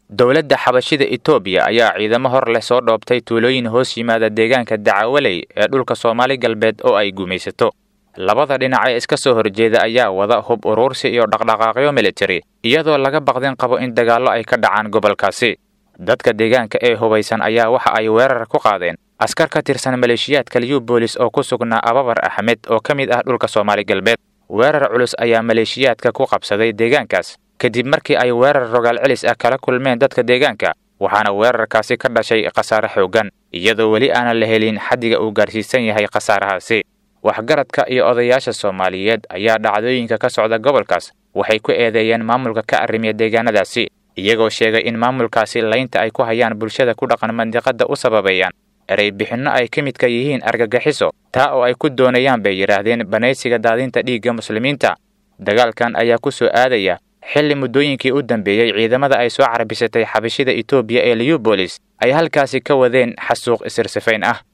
dowladda xabashida etoobiya ayaa ciidamo hor leh soo dhoobtay tuulooyin hoos yimaada deegaanka dacawaley ee dhulka soomaali galbeed oo ay gumaysato labada dhinac ee iska soo horjeeda ayaa wada hub uruursi iyo dhaqdhaqaaqyo militari iyadoo laga baqdin qabo in dagaallo ay ka dhacaan gobolkaasi dadka deegaanka ee hubaysan ayaa waxa ay weerar ku qaadeen askar ka tirsan maleeshiyaadka liyu boolis oo ku sugnaa ababar axmed oo ka mid ah dhulka soomaali galbeed weerar culus ayaa maleeshiyaadka ku qabsaday deegaankaas kadib markii ay weerar rogaal celis ah kala kulmeen dadka deegaanka waxaana weerarkaasi ka dhashay khasaare xooggan iyadoo weli aanan la helin xaddiga uu gaarsiisan yahay khasaarahaasi waxgaradka iyo odayaasha soomaaliyeed ayaa dhacdooyinka ka socda gobolkaas waxay ku eedeeyeen maamulka ka arrimiya deegaanadaasi iyagoo sheegay in maamulkaasi laynta ay ku hayaan bulshada ku dhaqan mandiqadda u sababeeyaan erey bixinno ay ka midka yihiin argagixiso taa oo ay ku doonayaan bay yidhaahdeen banaysiga daadinta dhiigga muslimiinta dagaalkan ayaa ku soo aadaya xilli muddooyinkii u dambeeyey ciidamada ay soo carbisatay xabashida etoobiya ee liubolis ay halkaasi ka wadeen xasuuq isirsifayn ah